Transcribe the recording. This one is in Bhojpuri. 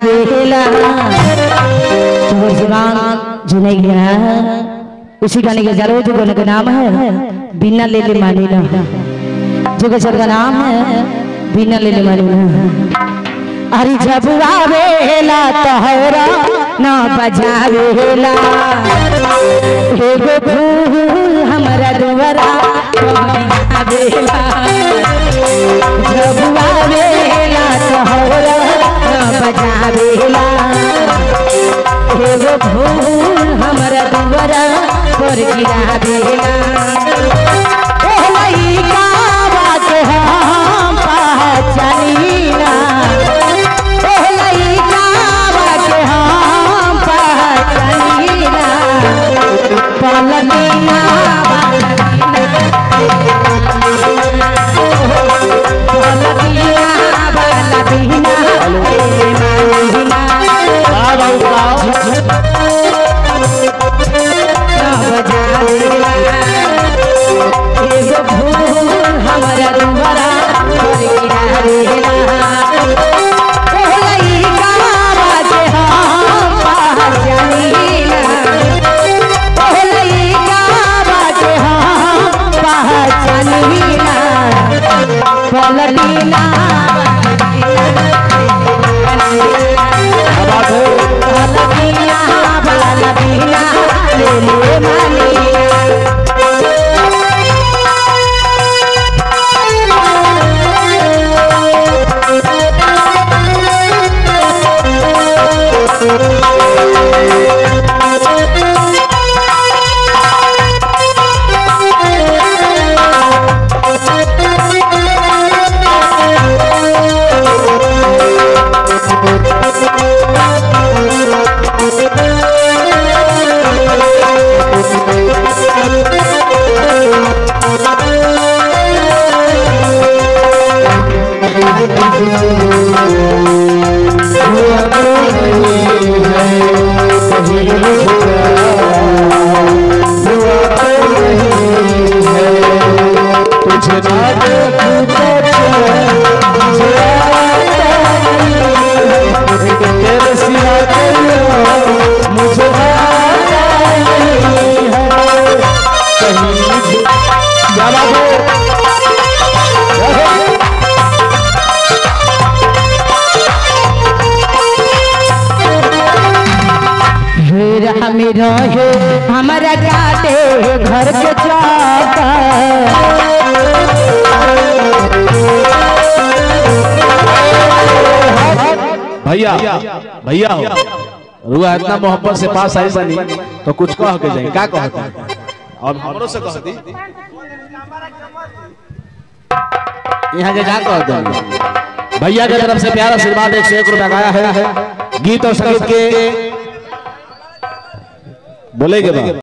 बेला तुम्हारे जुबान जुनई गया उसी गाने के जरूर जो गाने का नाम है बिना ले ले मानी ना जो गजल का नाम है बिना ले ले मानी ना अरे जब आवेला तोहरा ना बजावेला एगो फूल हमरा दुआरा आवेला जब आवेला तोहरा ना बजावेला एगो फूल हमरा दुआरा पर गिरावेला ओ लइका बात हम पहचानीना ओ लइका बात हम पहचानीना पलनीना पलनीना पलनीना मानीना एगो फूल हमरा दुआरा पर गिरावेला ओ लइका बात हम पहचानीना ओ लइका बात हम पहचानीना पलटीना पलटीना पलटीना ले ले मानीना तुझे ना देखूं तो तेरे सिवा कोई और मुझे आता नहीं है कहीं क्या बात है फिर हम रहे हमारा काटे घर के चौका भैया भैया हो रुआ इतना मोहब्बत से पास आई सनी तो कुछ कह के जाए क्या कहते हैं अब हमरो से कह दी यहाँ के क्या कहते हैं भैया की तरफ से प्यारा आशीर्वाद एक सौ एक रुपया आया है गीत और संगीत के बोले के बाद